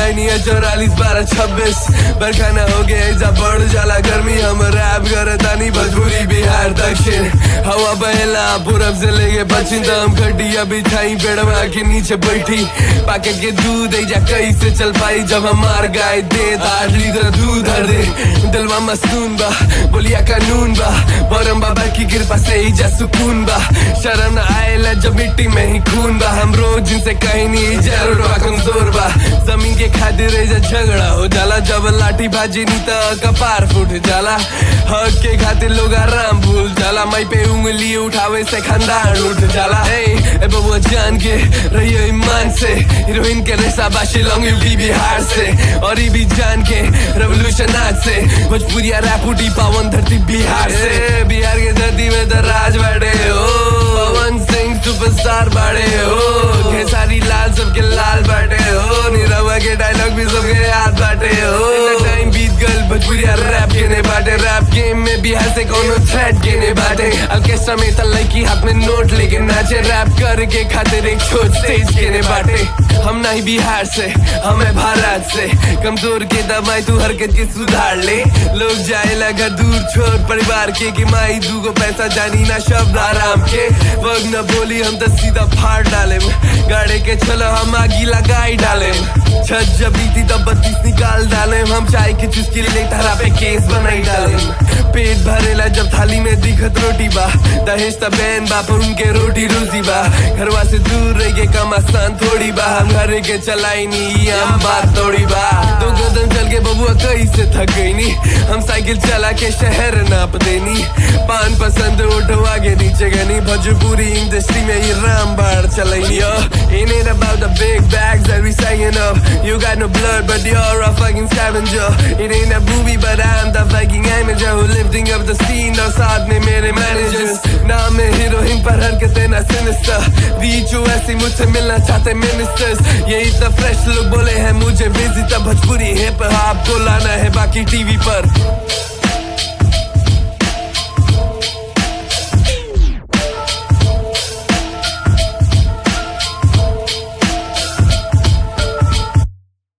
आई नहीं है चौरालीस बारह छब्बीस बरखाना हो गया ऐसा बढ़ जाला गर्मी हम रैप करे तानी भोजपुरी बिहार दक्षिण हवा बहला पूरब से लेके पश्चिम तो हम खटिया बिछाई पेड़वा के नीचे बैठी पाके के दूध ऐजा कैसे चल पाई जब हमार गाय दे आठ लीटर दूध हर दे दिलवा मस्तून बा बोलिया कानून बा बरम बाबा की कृपा से ही जा सुकून बा शर्म न आएला जब मिट्टी में ही खून बा हम रोज जिनसे कहीं नहीं जरूर बा कमजोर बा जमीन के खातिर ऐसा झगड़ा हो जाला जब लाठी भाजी नहीं तो कपार फूट जाला हक के खातिर लोग आराम भूल जाला मई पे उंगली उठावे से खानदान उठ जाला ए ए बबुआ जान के रहियो ईमान से हीरोइन के रेसा बाशी लॉन्ग यूपी बिहार से और ये भी जान के रेवोल्यूशन आज से भोजपुरिया रैप उठी पावन धरती बिहार से बिहार के धरती में तो राज बाटे हो पवन सिंह सुपरस्टार बाटे हो खेसारी लाल सबके लाल बाटे हो नीरवा के डायलॉग भी सबके याद बाटे हो टाइम बीत गल भोजपुरिया रैप गेने बाटे रैप गेम में बिहार से कोनो थ्रेट गेने बाटे ऑर्केस्ट्रा में त लड़की हाथ में नोट लेके नाचे रैप करके खातिर एक छोट स्टेज गेने बाटे हम नहीं बिहार से हमें भारत से कमजोर के दबाई तू हरकत के सुधार ले लोग जाए लगा दूर छोड़ परिवार के कि माई दूगो पैसा जानी ना शब्द आराम के वग न बोली हम तो सीधा फाड़ डाले गाड़े के चलो हम आगी लगाई डाले छत जब बीती तब बत्तीस निकाल डाले हम चाय के चुस्की ले तारा पे केस बनाई डाले पेट भरेला जब थाली में दिखत रोटी बा दहेज त बहन बा पर उनके रोटी रोजी बा घरवा से दूर रह के कम आसान थोड़ी बा हम घर के चलाई नी हम बात तोड़ी बा दो कदम चल के बबुआ कैसे थक गई नी हम साइकिल चला के शहर नाप देनी पान पसंद उठवा के नीचे गनी भोजपुरी इंडस्ट्री में ये राम बाढ़ चलाई yo It ain't about the big bags that we singing up You got no blood but you're a fucking scavenger It ain't a movie but I'm the fucking amateur Who lifting up the scene और साथ में मेरे managers नाम है heroine पर हरकतें ना sinister बीच ऐसी मुझसे मिलना चाहते ministers यही तो फ्रेश लोग बोले हैं मुझे विजिट भोजपुरी हिप हॉप को लाना है बाकी टीवी पर